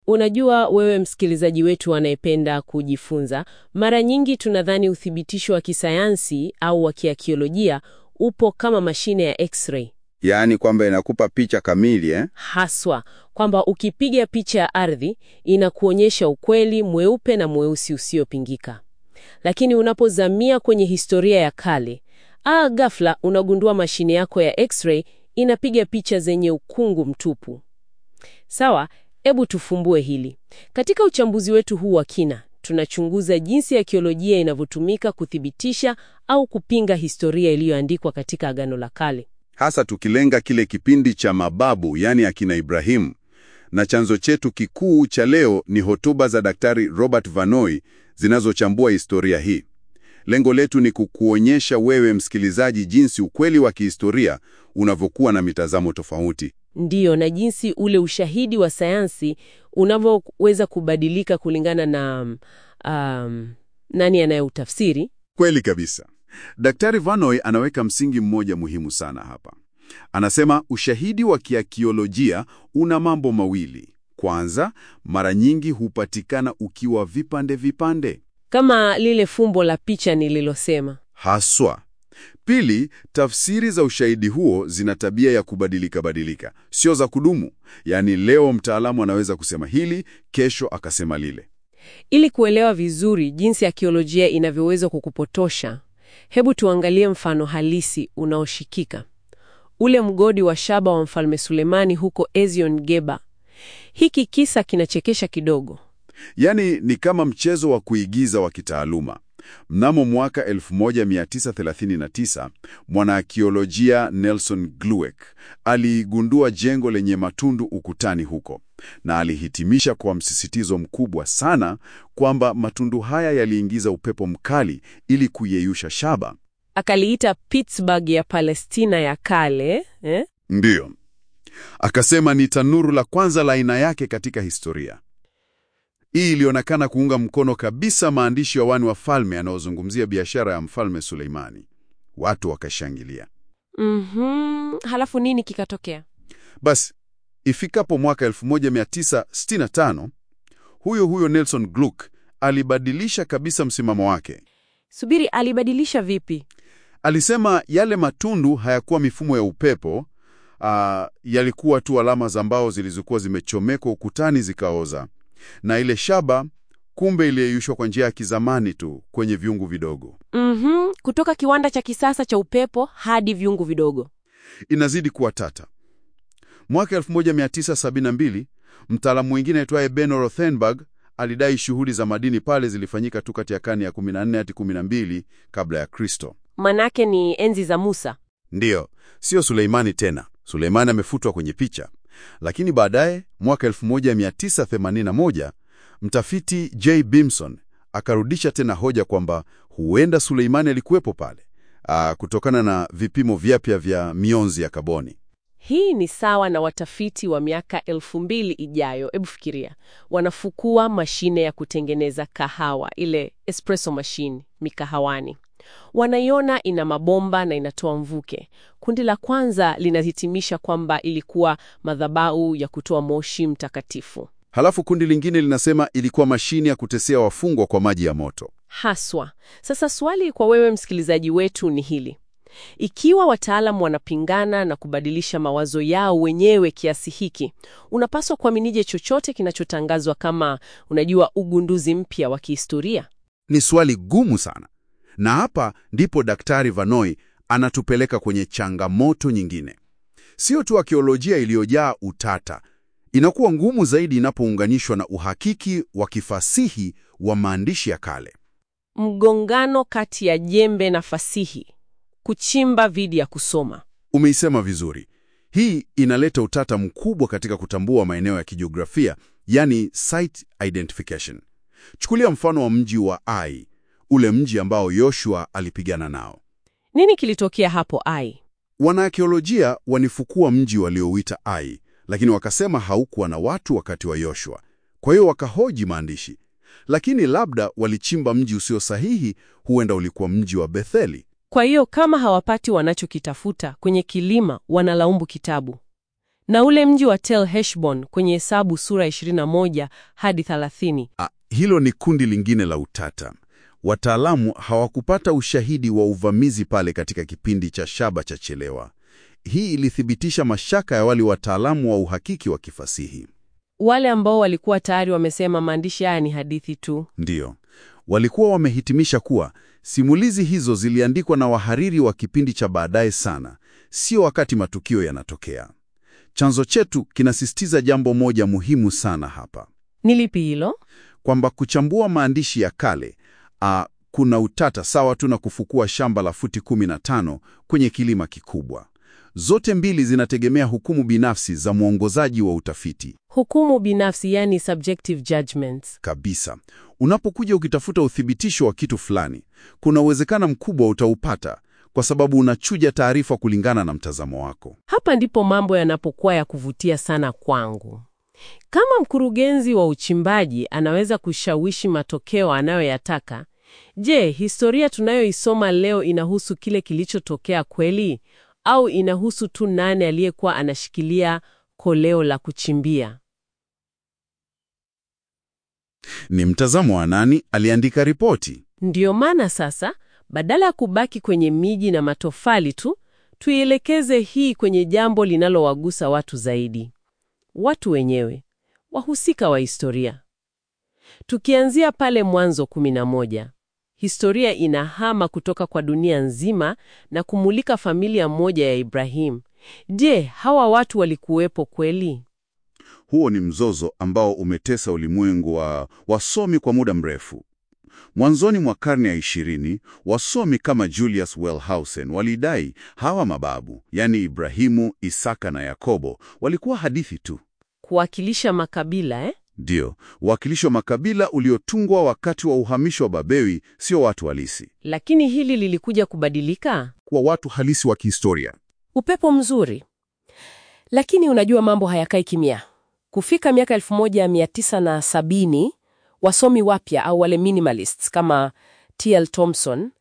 Unajua, wewe msikilizaji wetu anayependa kujifunza, mara nyingi tunadhani uthibitisho wa kisayansi au wa kiakiolojia upo kama mashine ya X-ray. Yaani kwamba inakupa picha kamili eh? Haswa kwamba ukipiga picha ya ardhi inakuonyesha ukweli mweupe na mweusi usiopingika. Lakini unapozamia kwenye historia ya kale, aa, ghafla unagundua mashine yako ya X-ray inapiga picha zenye ukungu mtupu. Sawa, hebu tufumbue hili. Katika uchambuzi wetu huu wa kina, tunachunguza jinsi akiolojia inavyotumika kuthibitisha au kupinga historia iliyoandikwa katika Agano la Kale. Hasa tukilenga kile kipindi cha mababu, yaani akina Ibrahimu. Na chanzo chetu kikuu cha leo ni hotuba za Daktari Robert Vanoi zinazochambua historia hii. Lengo letu ni kukuonyesha wewe msikilizaji jinsi ukweli wa kihistoria unavyokuwa na mitazamo tofauti. Ndiyo, na jinsi ule ushahidi wa sayansi unavyoweza kubadilika kulingana na um, nani anayeutafsiri. Kweli kabisa. Daktari Vanoi anaweka msingi mmoja muhimu sana hapa. Anasema ushahidi wa kiakiolojia una mambo mawili. Kwanza, mara nyingi hupatikana ukiwa vipande vipande, Kama lile fumbo la picha nililosema. haswa. Pili, tafsiri za ushahidi huo zina tabia ya kubadilika badilika, sio za kudumu. Yaani leo mtaalamu anaweza kusema hili, kesho akasema lile. Ili kuelewa vizuri jinsi akiolojia inavyoweza kukupotosha, hebu tuangalie mfano halisi unaoshikika, ule mgodi wa shaba wa Mfalme Sulemani huko Ezion Geba. Hiki kisa kinachekesha kidogo. Yaani ni kama mchezo wa kuigiza wa kitaaluma. Mnamo mwaka 1939 mwanaakiolojia Nelson Glueck aligundua jengo lenye matundu ukutani huko, na alihitimisha kwa msisitizo mkubwa sana kwamba matundu haya yaliingiza upepo mkali ili kuyeyusha shaba. Akaliita Pittsburgh ya Palestina ya kale eh? Ndiyo, akasema ni tanuru la kwanza la aina yake katika historia. Hii ilionekana kuunga mkono kabisa maandishi ya wani wa falme yanayozungumzia biashara ya mfalme Suleimani. Watu wakashangilia. Mhm. Halafu nini kikatokea? Basi ifikapo mwaka 1965 huyo huyo Nelson Glueck alibadilisha kabisa msimamo wake. Subiri, alibadilisha vipi? Alisema yale matundu hayakuwa mifumo ya upepo, aa, yalikuwa tu alama za mbao zilizokuwa zimechomekwa ukutani zikaoza, na ile shaba kumbe iliyeyushwa kwa njia ya kizamani tu kwenye vyungu vidogo. Mhm. Kutoka kiwanda cha kisasa cha upepo hadi vyungu vidogo. Inazidi kuwa tata. Mwaka 1972 mtaalamu mwingine aitwaye Ben Rothenberg alidai shughuli za madini pale zilifanyika tu kati ya karne ya 14 hadi 12 kabla ya Kristo. Manake ni enzi za Musa. Ndiyo, sio Suleimani tena. Suleimani amefutwa kwenye picha. Lakini baadaye mwaka 1981 mtafiti J. Bimson akarudisha tena hoja kwamba huenda Suleimani alikuwepo pale, aa, kutokana na vipimo vyapya vya mionzi ya kaboni. Hii ni sawa na watafiti wa miaka elfu mbili ijayo. Hebu fikiria, wanafukua mashine ya kutengeneza kahawa, ile espresso machine mikahawani. Wanaiona ina mabomba na inatoa mvuke. Kundi la kwanza linahitimisha kwamba ilikuwa madhabahu ya kutoa moshi mtakatifu. Halafu kundi lingine linasema ilikuwa mashine ya kutesea wafungwa kwa maji ya moto. Haswa. Sasa swali kwa wewe msikilizaji wetu ni hili: ikiwa wataalamu wanapingana na kubadilisha mawazo yao wenyewe kiasi hiki, unapaswa kuaminije chochote kinachotangazwa kama, unajua, ugunduzi mpya wa kihistoria? Ni swali gumu sana, na hapa ndipo Daktari Vanoi anatupeleka kwenye changamoto nyingine. Sio tu akiolojia iliyojaa utata, inakuwa ngumu zaidi inapounganishwa na uhakiki wa kifasihi wa maandishi ya kale. Mgongano kati ya jembe na fasihi, kuchimba dhidi ya kusoma. Umeisema vizuri. Hii inaleta utata mkubwa katika kutambua maeneo ya kijiografia, yani site identification. Chukulia mfano wa mji wa Ai, ule mji ambao Yoshua alipigana nao. Nini kilitokea hapo Ai? Wanaakiolojia wanifukua mji waliouita Ai, lakini wakasema haukuwa na watu wakati wa Yoshua. Kwa hiyo wakahoji maandishi, lakini labda walichimba mji usio sahihi, huenda ulikuwa mji wa Betheli. Kwa hiyo kama hawapati wanachokitafuta kwenye kilima, wanalaumu kitabu. Na ule mji wa Tel Heshbon kwenye Hesabu sura 21 hadi 30. Ah, hilo ni kundi lingine la utata. Wataalamu hawakupata ushahidi wa uvamizi pale katika kipindi cha shaba cha chelewa. Hii ilithibitisha mashaka ya wale wataalamu wa uhakiki wa kifasihi. Wale ambao walikuwa tayari wamesema maandishi haya ni hadithi tu. Ndiyo, walikuwa wamehitimisha kuwa simulizi hizo ziliandikwa na wahariri wa kipindi cha baadaye sana, sio wakati matukio yanatokea. Chanzo chetu kinasisitiza jambo moja muhimu sana hapa, Ni lipi hilo? kwamba kuchambua maandishi ya kale a, kuna utata sawa tu na kufukua shamba la futi 15 kwenye kilima kikubwa. Zote mbili zinategemea hukumu binafsi za mwongozaji wa utafiti. Hukumu binafsi, yani subjective judgments. Kabisa. Unapokuja ukitafuta uthibitisho wa kitu fulani, kuna uwezekano mkubwa utaupata kwa sababu unachuja taarifa kulingana na mtazamo wako. Hapa ndipo mambo yanapokuwa ya kuvutia sana kwangu. Kama mkurugenzi wa uchimbaji anaweza kushawishi matokeo anayoyataka, je, historia tunayoisoma leo inahusu kile kilichotokea kweli au inahusu tu nani aliyekuwa anashikilia koleo la kuchimbia? Ni mtazamo wa nani aliandika ripoti? Ndiyo maana sasa, badala ya kubaki kwenye miji na matofali tu, tuielekeze hii kwenye jambo linalowagusa watu zaidi, watu wenyewe, wahusika wa historia. Tukianzia pale Mwanzo 11, historia inahama kutoka kwa dunia nzima na kumulika familia moja ya Ibrahim. Je, hawa watu walikuwepo kweli? Huo ni mzozo ambao umetesa ulimwengu wa wasomi kwa muda mrefu. Mwanzoni mwa karne ya ishirini, wasomi kama Julius Wellhausen walidai hawa mababu, yaani Ibrahimu, Isaka na Yakobo, walikuwa hadithi tu. Kuwakilisha makabila eh? Ndiyo, uwakilisho wa makabila uliotungwa wakati wa uhamisho wa Babewi, sio watu halisi. Lakini hili lilikuja kubadilika. Kwa watu halisi wa kihistoria. Upepo mzuri. Lakini unajua mambo hayakai kimya. Kufika miaka 1970 wasomi wapya au wale minimalists kama T.L. Thompson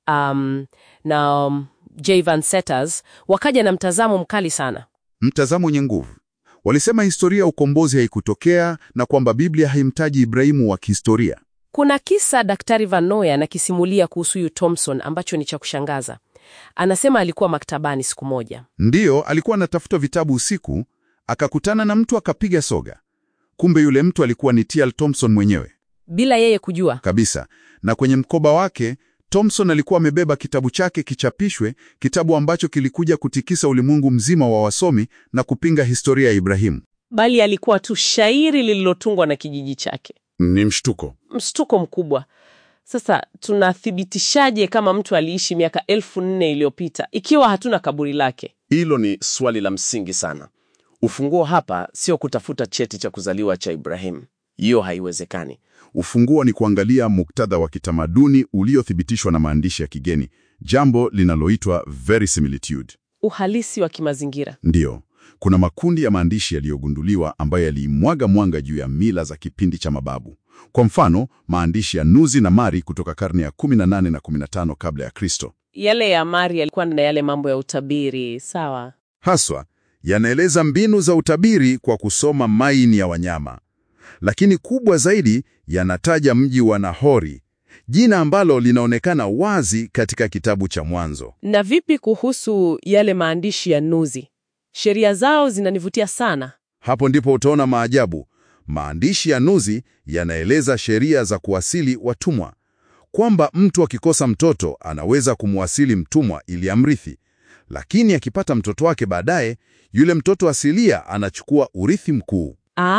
um, na um, J. Van Seters wakaja na mtazamo mkali sana. Mtazamo wenye nguvu. Walisema historia ya ukombozi haikutokea na kwamba Biblia haimtaji Ibrahimu wa kihistoria. Kuna kisa Daktari Van Noy anakisimulia kuhusu huyu Thompson ambacho ni cha kushangaza. Anasema alikuwa maktabani siku moja. Ndiyo, alikuwa anatafuta vitabu usiku, akakutana na mtu akapiga soga. Kumbe yule mtu alikuwa ni T.L. Thompson mwenyewe Bila yeye kujua. kabisa, na kwenye mkoba wake Thompson alikuwa amebeba kitabu chake kichapishwe, kitabu ambacho kilikuja kutikisa ulimwengu mzima wa wasomi na kupinga historia ya Ibrahimu. Bali alikuwa tu shairi lililotungwa na kijiji chake. Ni mshtuko. Mshtuko mkubwa. Sasa tunathibitishaje kama mtu aliishi miaka elfu nne iliyopita ikiwa hatuna kaburi lake? Hilo ni swali la msingi sana. Ufunguo hapa sio kutafuta cheti cha kuzaliwa cha Ibrahim. Hiyo haiwezekani. Ufunguo ni kuangalia muktadha wa kitamaduni uliothibitishwa na maandishi ya kigeni, jambo linaloitwa verisimilitude. Uhalisi wa kimazingira. Ndiyo, kuna makundi ya maandishi yaliyogunduliwa ambayo yaliimwaga mwanga juu ya mila za kipindi cha mababu. Kwa mfano, maandishi ya Nuzi na Mari kutoka karne ya 18 na 15 kabla ya Kristo. Yale ya Mari yalikuwa na yale mambo ya utabiri, sawa. Haswa yanaeleza mbinu za utabiri kwa kusoma maini ya wanyama, lakini kubwa zaidi yanataja mji wa Nahori, jina ambalo linaonekana wazi katika kitabu cha Mwanzo. Na vipi kuhusu yale maandishi ya Nuzi? Sheria zao zinanivutia sana. Hapo ndipo utaona maajabu. Maandishi ya Nuzi yanaeleza sheria za kuwasili watumwa, kwamba mtu akikosa mtoto anaweza kumwasili mtumwa ili amrithi, lakini akipata mtoto wake baadaye, yule mtoto asilia anachukua urithi mkuu.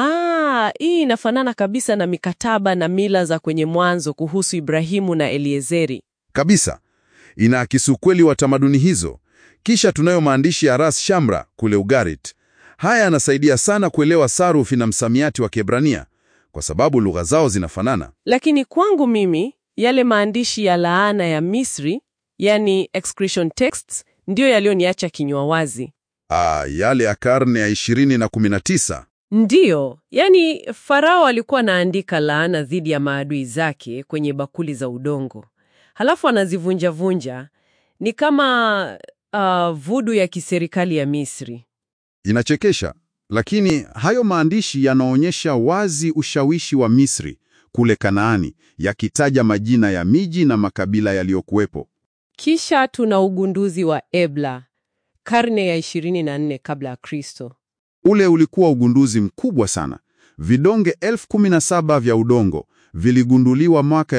Ah, hii inafanana kabisa na mikataba na mila za kwenye Mwanzo kuhusu Ibrahimu na Eliezeri. Kabisa, inaakisi ukweli wa tamaduni hizo. Kisha tunayo maandishi ya Ras Shamra kule Ugarit. Haya yanasaidia sana kuelewa sarufi na msamiati wa Kiebrania kwa sababu lugha zao zinafanana. Lakini kwangu mimi yale maandishi ya laana ya Misri, yani excretion texts, ndiyo yaliyoniacha kinywa wazi. Ah, yale ya karne ya 20 na 19. Ndiyo, yani Farao alikuwa anaandika laana dhidi ya maadui zake kwenye bakuli za udongo, halafu anazivunja-vunja. Ni kama uh, vudu ya kiserikali ya Misri. Inachekesha, Lakini hayo maandishi yanaonyesha wazi ushawishi wa Misri kule Kanaani, yakitaja majina ya miji na makabila yaliyokuwepo. Kisha tuna ugunduzi wa Ebla karne ya 24 kabla ya Kristo. Ule ulikuwa ugunduzi mkubwa sana. Vidonge elfu kumi na saba vya udongo viligunduliwa mwaka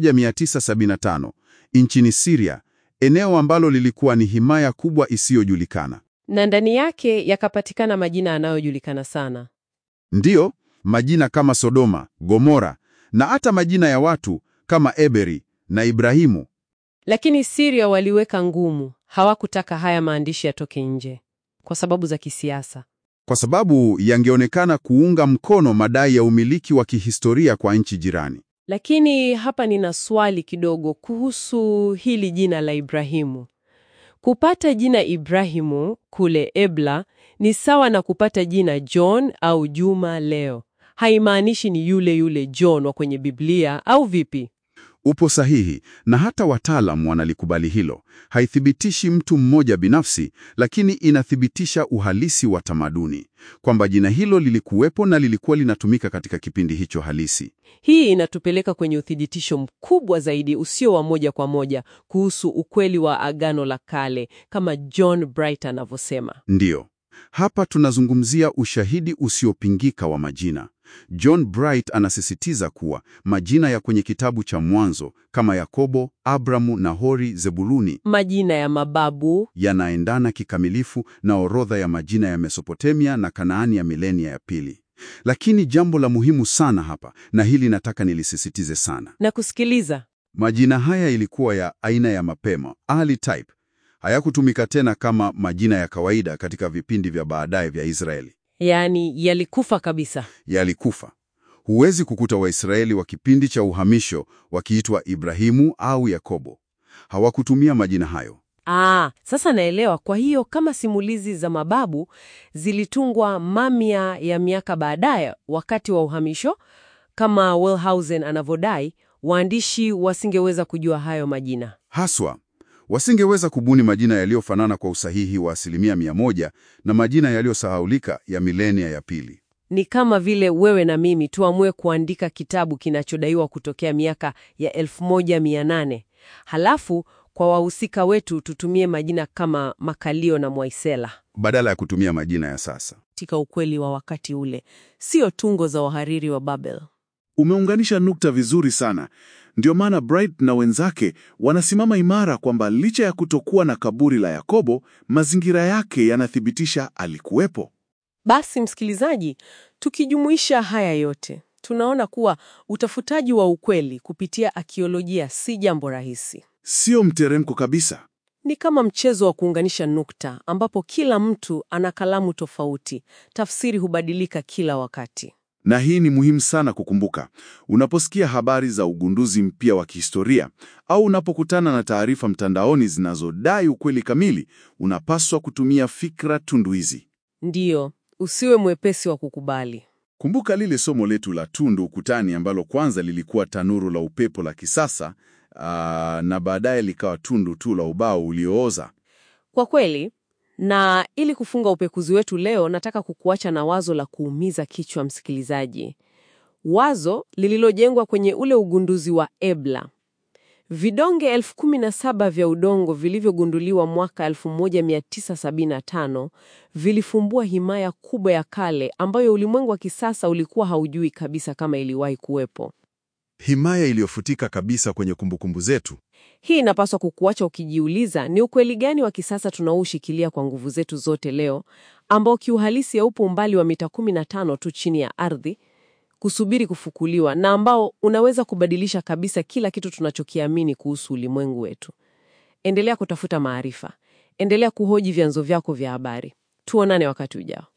1975 nchini Syria, eneo ambalo lilikuwa ni himaya kubwa isiyojulikana. Na ndani yake yakapatikana majina yanayojulikana sana. Ndiyo, majina kama Sodoma, Gomora na hata majina ya watu kama Eberi na Ibrahimu. Lakini Syria waliweka ngumu, hawakutaka haya maandishi yatoke nje kwa sababu za kisiasa. kwa sababu yangeonekana kuunga mkono madai ya umiliki wa kihistoria kwa nchi jirani. Lakini hapa nina swali kidogo kuhusu hili jina la Ibrahimu. Kupata jina Ibrahimu kule Ebla ni sawa na kupata jina John au Juma leo. Haimaanishi ni yule yule John wa kwenye Biblia au vipi? Upo sahihi, na hata wataalam wanalikubali hilo. Haithibitishi mtu mmoja binafsi, lakini inathibitisha uhalisi wa tamaduni, kwamba jina hilo lilikuwepo na lilikuwa linatumika katika kipindi hicho halisi. Hii inatupeleka kwenye uthibitisho mkubwa zaidi usio wa moja kwa moja kuhusu ukweli wa Agano la Kale kama John Bright anavyosema. Ndiyo, hapa tunazungumzia ushahidi usiopingika wa majina. John Bright anasisitiza kuwa majina ya kwenye kitabu cha Mwanzo kama Yakobo, Abramu, Nahori, Zebuluni Majina ya mababu yanaendana kikamilifu na orodha ya majina ya Mesopotamia na Kanaani ya milenia ya pili. Lakini jambo la muhimu sana hapa, na hili nataka nilisisitize sana, na kusikiliza majina haya ilikuwa ya aina ya mapema, early type. Hayakutumika tena kama majina ya kawaida katika vipindi vya baadaye vya Israeli. yaani yalikufa kabisa. Yalikufa. Huwezi kukuta Waisraeli wa kipindi cha uhamisho wakiitwa Ibrahimu au Yakobo. Hawakutumia majina hayo. Ah, sasa naelewa. Kwa hiyo kama simulizi za mababu zilitungwa mamia ya miaka baadaye wakati wa uhamisho, kama Wellhausen anavyodai, waandishi wasingeweza kujua hayo majina. Haswa, wasingeweza kubuni majina yaliyofanana kwa usahihi wa asilimia mia moja na majina yaliyosahaulika ya milenia ya pili. Ni kama vile wewe na mimi tuamue kuandika kitabu kinachodaiwa kutokea miaka ya 1800 halafu kwa wahusika wetu tutumie majina kama Makalio na Mwaisela Badala ya kutumia majina ya sasa. katika ukweli wa wakati ule, sio tungo za wahariri wa Babel. Umeunganisha nukta vizuri sana. Ndio maana Bright na wenzake wanasimama imara kwamba licha ya kutokuwa na kaburi la Yakobo, mazingira yake yanathibitisha alikuwepo. Basi msikilizaji, tukijumuisha haya yote, tunaona kuwa utafutaji wa ukweli kupitia akiolojia si jambo rahisi. Sio mteremko kabisa. Ni kama mchezo wa kuunganisha nukta ambapo kila mtu ana kalamu tofauti, tafsiri hubadilika kila wakati. Na hii ni muhimu sana kukumbuka. Unaposikia habari za ugunduzi mpya wa kihistoria au unapokutana na taarifa mtandaoni zinazodai ukweli kamili, unapaswa kutumia fikra tunduizi. Ndiyo, usiwe mwepesi wa kukubali. Kumbuka lile somo letu la tundu ukutani ambalo kwanza lilikuwa tanuru la upepo la kisasa aa, na baadaye likawa tundu tu la ubao uliooza. Kwa kweli, na ili kufunga upekuzi wetu leo, nataka kukuacha na wazo la kuumiza kichwa, msikilizaji, wazo lililojengwa kwenye ule ugunduzi wa Ebla. Vidonge elfu kumi na saba vya udongo vilivyogunduliwa mwaka 1975 vilifumbua himaya kubwa ya kale ambayo ulimwengu wa kisasa ulikuwa haujui kabisa kama iliwahi kuwepo. Himaya iliyofutika kabisa kwenye kumbukumbu zetu. Hii inapaswa kukuacha ukijiuliza ni ukweli gani wa kisasa tunaoushikilia kwa nguvu zetu zote leo, ambao kiuhalisi haupo umbali wa mita 15 tu chini ya ardhi kusubiri kufukuliwa, na ambao unaweza kubadilisha kabisa kila kitu tunachokiamini kuhusu ulimwengu wetu. Endelea kutafuta maarifa, endelea kuhoji vyanzo vyako vya habari. Tuonane wakati ujao.